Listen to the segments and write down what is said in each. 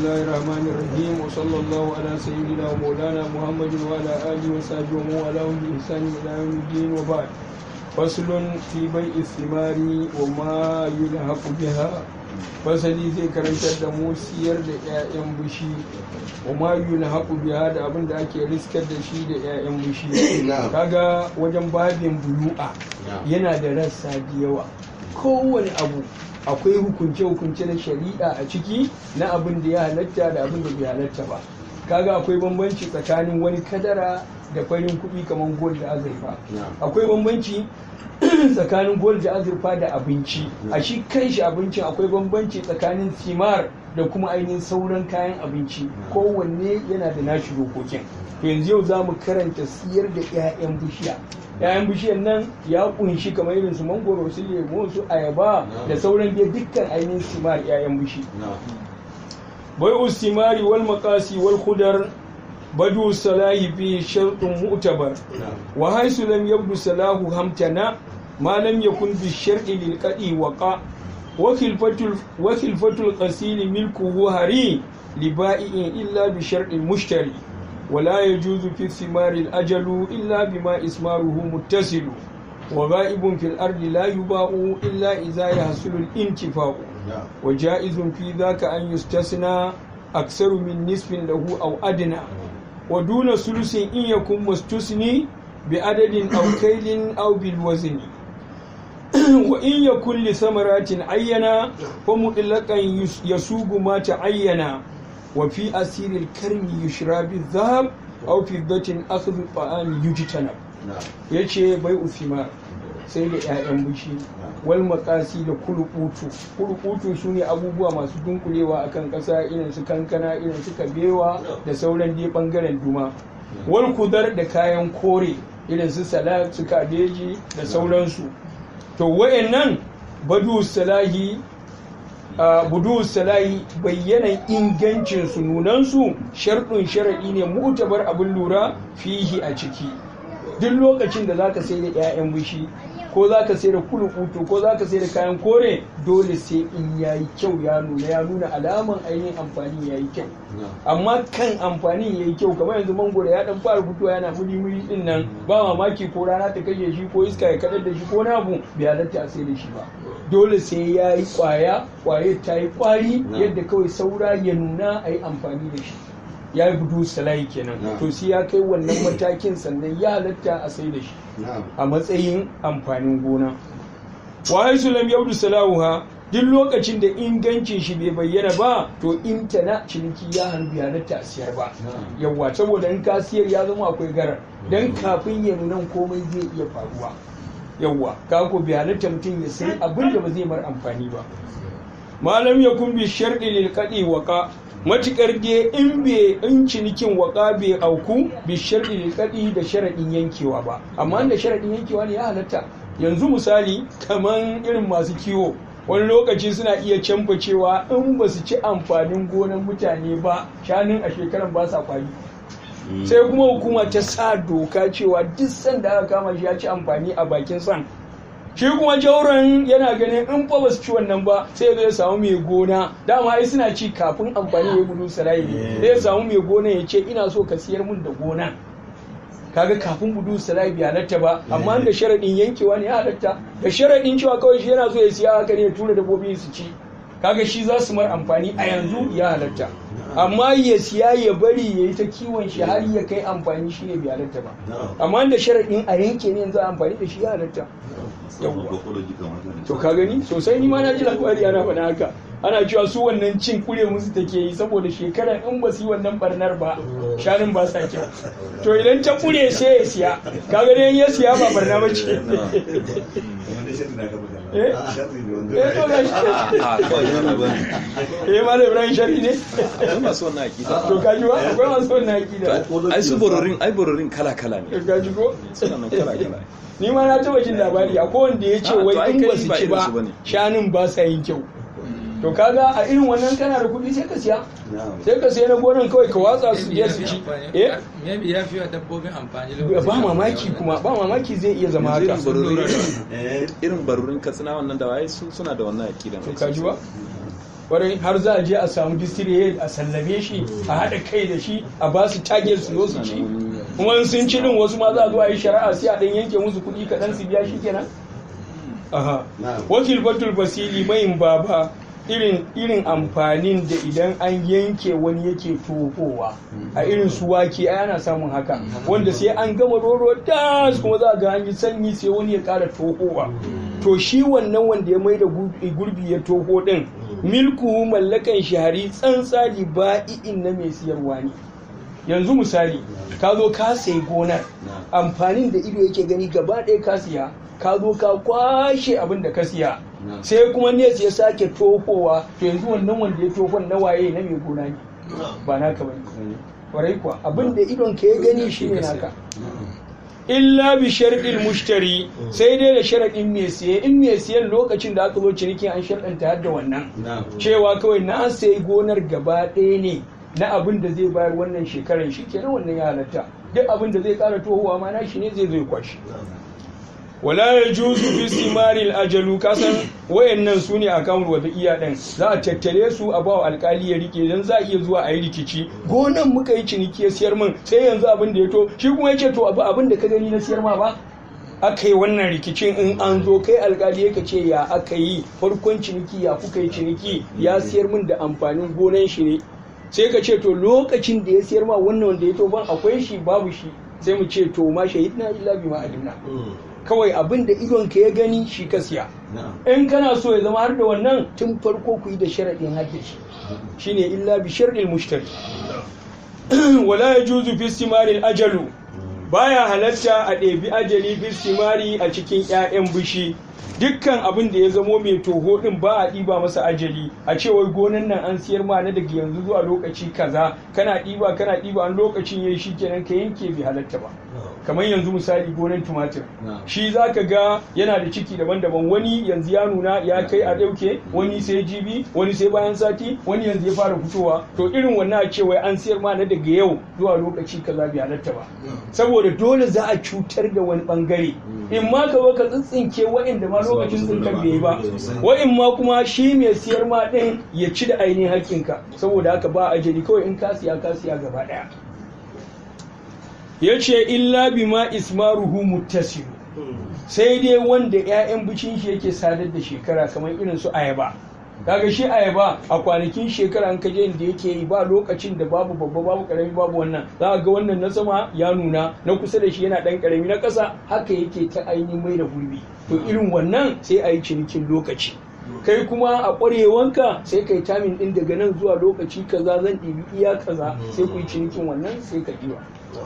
الله الرحمن الرحيم وصلى الله على سيدنا ومولانا محمد وعلى آله وصحبه ومن والاه بإحسان إلى يوم الدين وبعد فصل في بيع الثمار وما يلحق بها fasali zai karantar da mu siyar da 'ya'yan bishi wa ma yulhaqu biha da abin da ake riskar da shi da 'ya'yan bishi kaga wajen babin buyu'a yana da rassa da yawa kowane abu akwai hukunce-hukunce na shari'a a ciki na abin da ya halatta da abin da bai halatta ba kaga akwai bambanci tsakanin wani kadara da farin kuɗi kamar gold da azurfa akwai bambanci tsakanin gold da azurfa da abinci a shi kai shi abincin akwai bambanci tsakanin simar da kuma ainihin sauran kayan abinci kowanne yana da nashi dokokin to yanzu yau za mu karanta siyar da 'ya'yan bishiya 'ya'yan bishiyar nan ya kunshi kamar irin su mangoro su lemo su ayaba da sauran dai dukkan ainihin simar 'ya'yan bishi bai ustimari wal makasi wal khudar badu salahi fi shartun mu'tabar wa haisu lam yabdu salahu hamtana ma lam yakun bi shar'i lil qadi waqa wa khilfatul wa khilfatul qasil milkuhu hari li ba'i'in illa bi shar'il mushtari ولا يجوز في الثمار الأجل إلا بما إسماره متصل وغائب في الأرض لا يباع إلا إذا يحصل الانتفاع وجائز في ذاك أن يستثنى أكثر من نصف له أو أدنى ودون ثلث إن يكن مستثني بعدد أو كيل أو بالوزن وإن يكن لثمرات عينة فمطلقا يسوق ما تعين وفي أسير الكرم يشرى بالذهب أو فضة أخذ الطعام يجتنب yace bai uthimar sai da 'ya'yan bishi wal makasi da kulukutu kulukutu su ne abubuwa masu dunkulewa akan ƙasa irin su kankana irin su kabewa da sauran dai bangaren duma wal kudar da kayan kore irin su salad su kabeji da sauransu to wayannan badu salahi Uh, budu salahi bayyanan ingancin su nunansu sharɗin sharaɗi ne mutabar abin lura fihi a ciki duk lokacin da zaka sai da 'ya'yan bishi ko zaka sai da kulukutu ko zaka sai da kayan kore dole sai in yayi kyau ya nuna ya nuna alaman ainihin amfani yayi kyau amma kan amfani yayi kyau kamar yanzu mangoro ya dan fara fitowa yana muri muri din nan ba mamaki ko rana ta kashe shi ko iska ya kadar da shi ko na abu bai halatta a sai da shi ba dole sai ya yi kwaya kwaye ta yi kwari yadda kawai saura ya nuna a yi amfani da shi ya yi budu salayi kenan to sai ya kai wannan matakin sannan ya halatta a sai da shi a matsayin amfanin gona wa haisu lam yabdu salahuha duk lokacin da ingancin shi bai bayyana ba to intana ciniki ya hannu bai halatta a siyar ba yawwa saboda in ka siyar ya zama akwai garar dan kafin ya nuna komai zai iya faruwa yawwa ka ko bai halatta mutum ya sai abin da ba zai mar amfani ba malam ya kun bi sharɗi lil qadi waqa matukar dai in bai in cinikin waka bai auku bi sharɗi lil qadi da sharaɗin yankewa ba amma da sharaɗin yankewa ne ya halatta yanzu misali kaman irin masu kiwo wani lokaci suna iya canfa cewa in ba su ci amfanin gonan mutane ba shanun a shekaran ba sa kwari sai kuma hukuma ta sa doka cewa duk sanda aka kama shi ya ci amfani a bakin san shi kuma jauron yana ganin in fa ba su ci wannan ba sai zai samu mai gona dama ai suna ci kafin amfani ya gudu sarai ne zai samu mai gona ya ce ina so ka siyar mun da gona kaga kafin gudu sarai bai halatta ba amma da sharaɗin yankewa ne ya halatta da sharaɗin cewa kawai shi yana so ya siya haka ne ya tura dabbobi su ci kaga shi za su mar amfani a yanzu ya halatta amma ya siya ya bari ya yi ta kiwon shi har ya kai amfani shi ne bai halatta ba amma da sharaɗin a yanke ne yanzu amfani da shi ya halatta to ka gani sosai ni ma na ji labari ana faɗa haka ana cewa su wannan cin kure musu take yi saboda shekarar in ba su yi wannan barnar ba shanun ba sa kyau to idan ta kure sai ya siya ka gani ya siya ba barna ba ce eh ma da ibrahim shari ne akwai masu wannan akida to ka ji ba akwai masu wannan akida ai su bororin ai bororin kala kala ne ka ji ko suna nan kala kala ni ma na taba jin labari akwai wanda ya ce Ah, to wai ai in kai ba su ba ci irin ba su bane. shanun ba sa yin kyau to kaga a irin wannan kana da kuɗi sai ka siya sai ka siya na gonan kawai ka watsa su je su ci eh Maybe ya fi wa dabbobin amfani ba mamaki kuma ba mamaki zai iya zama haka irin bororin irin bororin katsina wannan da waye su suna da wannan akida to ka ji ba kwarai har za a je a samu district a sallame shi a haɗa kai da shi a ba su target su zo su ci kuma in sun ci din wasu ma za a zo a yi shari'a sai a ɗan yanke musu kuɗi kaɗan su biya shi kenan aha wakil batul basili mayin baba irin irin amfanin da idan an yanke wani yake tofowa a irin su wake ai ana samun haka wanda sai an gama roro das kuma za ga an yi sanyi sai wani ya ƙara tofowa to shi wannan wanda ya mai da gurbi ya toho din milku mallakan shahari tsantsali ba'i'in na mai siyarwa ne yanzu misali ka zo ka sayi gonar amfanin da ido yake gani gaba ɗaya ka siya ka zo ka kwashe abin da ka siya sai kuma ne ya sake tofowa to yanzu wannan wanda ya tofon na waye na mai gona ne ba naka ba ne kwarai kuwa abin da idon ka ya gani shi ne naka illa bi sharɗin mushtari sai dai da sharaɗin mai siye in mai siyan lokacin da aka zo ciniki an sharɗanta har da wannan cewa kawai na sayi gonar gaba ɗaya ne na abin da zai bayar wannan shekarar shi kenan wannan ya halatta duk abin da zai ƙara tohuwa ma na shi ne zai zai kwashi wala ya juzu fi simaril ajalu kasan wayannan su ne akawun wata iya ɗin za a tattare su a bawa alkali ya rike dan za a iya zuwa a yi rikici gonan muka yi ciniki ya siyar min sai yanzu abin da ya to shi kuma ya ce to abu abin da ka gani na siyar ma ba aka yi wannan rikicin in an zo kai alkali ya ce ya aka yi farkon ciniki ya kuka yi ciniki ya siyar min da amfanin gonan shi ne sai ka ce to lokacin da ya siyar ma wannan wanda ya to ban akwai shi babu shi sai mu ce to ma shahidna illa bima alimna kawai abin da idonka ya gani shi ka siya in kana so ya zama har da wannan tun farko ku yi da sharaɗin haƙƙin shi shine illa bi sharɗin mushtari wala ya juzu fi simarin ajalu baya halatta a ɗebi ajali fi simari a cikin 'ya'yan bishi dukkan abin da ya zamo mai toho din ba a ɗiba masa ajali a cewar gonan nan an siyar ma na daga yanzu zuwa lokaci kaza kana ɗiba kana ɗiba an lokacin yayi shi kenan ka yanke bai halatta ba kamar yanzu misali gonan tumatir shi za ka ga yana da ciki daban-daban wani yanzu ya nuna ya kai a ɗauke wani sai jibi wani sai bayan sati wani yanzu ya fara fitowa to irin wannan a cewa an siyar ma na daga yau zuwa lokaci kaza bai halatta ba saboda dole za a cutar da wani bangare in ma ka zo ka tsintsinke waɗanda ma lokacin tsinkan bai ba wa'in ma kuma shi mai siyar ma ɗin ya ci da ainihin haƙƙinka saboda haka ba ajali kawai in ka siya ka siya gaba ɗaya ya ce illa bima ismaruhu muttasiru sai dai wanda 'ya'yan bicin shi yake sadar da shekara kamar irin su ayaba kaga shi ayaba a kwanakin shekara an kaje inda yake yi ba lokacin da babu babba babu karami babu wannan za ga wannan na sama ya nuna na kusa da shi yana dan karami na ƙasa haka yake ta ainihin mai da gurbi to irin wannan sai a yi cinikin lokaci kai kuma a ƙwarewanka sai kai tamin ɗin daga nan zuwa lokaci kaza zan ɗibi iya kaza sai ku yi cinikin wannan sai ka ɗiba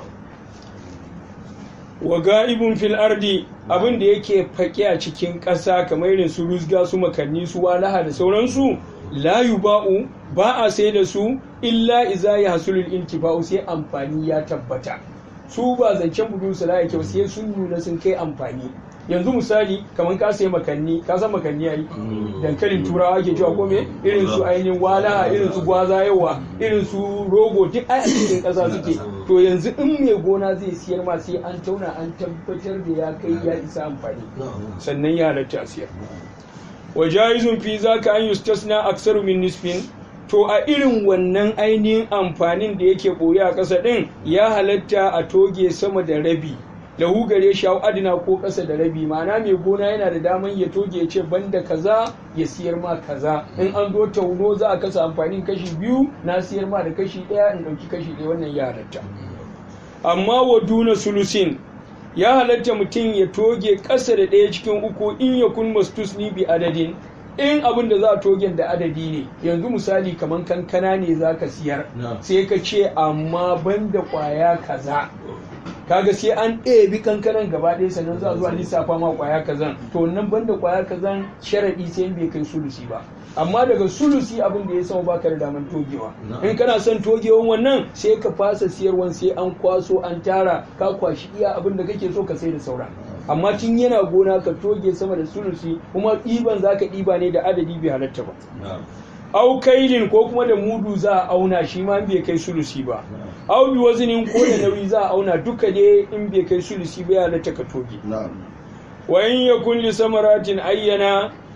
wa ga'ibun fil ardi abin da yake fake a cikin ƙasa kamar irin su rusga su makanni su walaha da sauransu la yuba'u ba a sai da su illa iza ya hasulul intifa'u sai amfani ya tabbata su ba zancen budu su la kyau sai sun nuna sun kai amfani yanzu misali kamar ka sai makanni ka san makanni yayi dankalin turawa ke cewa ko me irin su ainihin wala irin su gwaza yawa irin su rogo duk ai a cikin ƙasa suke to yanzu in mai gona zai siyar ma sai an tauna an tabbatar da ya kai ya isa amfani sannan ya halatta a siyar wa jaizun fi zaka an yustasna aksaru min nisfin to a irin wannan ainihin amfanin da yake ɓoye a ƙasa ɗin ya halatta a toge sama da rabi lahu gare shi adina ko ƙasa da rabi ma'ana mai gona yana da daman ya toge ya ce banda kaza ya siyar ma kaza in an zo tauno za a kasa amfanin kashi biyu na siyar ma da kashi ɗaya in ɗauki kashi ɗaya wannan ya halatta amma wa duna sulusin ya halatta mutum ya toge ƙasa da ɗaya cikin uku in ya kun mastusni bi adadin in abin da za a togen da adadi ne yanzu misali kamar kankana ne za ka siyar sai ka ce amma banda kwaya kaza kaga sai an ɗebi kankanan gaba ɗaya sannan za a zuwa lissafa ma kwaya kazan to nan banda kwaya kazan sharaɗi sai in bai kai sulusi ba amma daga sulusi abin da ya sama baka da daman togewa in kana son togewan wannan sai ka fasa siyarwan sai an kwaso an tara ka kwashi iya abin da kake so ka sai da sauran amma tun yana gona ka toge sama da sulusi kuma ɗiban za ka ɗiba ne da adadi bai halatta ba au kailin ko kuma da mudu za a auna shi ma bai kai sulusi ba au bi wazinin ko da nauyi za a auna duka ne in bai kai sulusi ba ya halatta ka toge wa in yakun li samaratin ayyana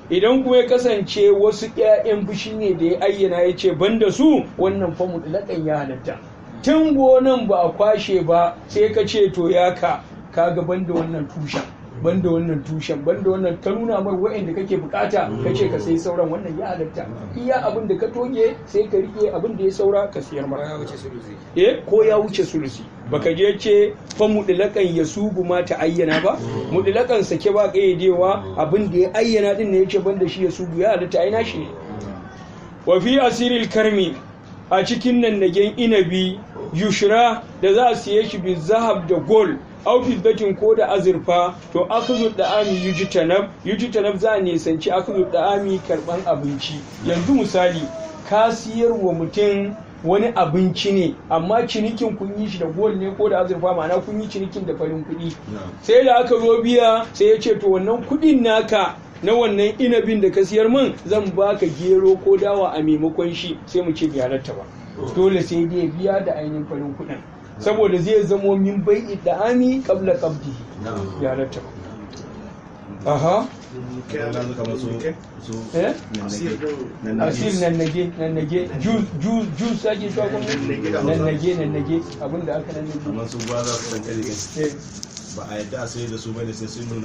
idan kuma ya kasance wasu 'ya'yan fushi ne da ya ayyana ya ce ban da su wannan fa mutlaƙan ya halatta tun gonan ba a kwashe ba sai ka ce to ya ka kaga ban da wannan tushen ban da wannan tushen ban da wannan ka nuna mar wa'anda kake bukata ka ce ka sai sauran wannan ya halatta iya abin da ka toge sai ka rike abin da ya saura ka siyar mara ya wuce sulusi eh ko ya wuce sulusi baka je ce fa mudlakan ya subu ma ta ayyana ba mudlakan sake ba kayyadewa abin da ya ayyana din ne yace banda shi ya subu ya halatta ai nashi ne wa fi asiril karmi a cikin nan nagen inabi yushra da za a siye shi bi zahab da gol au fiddatin ko da azurfa to akhdhu da'ami yujtanab yujtanab za a nisanci akhdhu da'ami karban abinci yanzu misali ka siyar wa mutum wani abinci ne amma cinikin kun yi shi da gol ne ko da azurfa ma'ana kun yi cinikin da farin kuɗi sai da aka zo biya sai ya ce to wannan kuɗin naka na wannan inabin da ka siyar min zan baka gero ko dawa a maimakon shi sai mu ce bai halatta ba dole sai dai biya da ainihin farin kuɗin saboda zai zamo min bai da'ami qabla qabdihi ya halatta ba aha eh asir nan nage nan nage juice juice juice ake cewa kuma nan nage nan nage abinda aka nan nage amma su ba za su san kare eh ba a yadda a sai da su bane sai sun nuna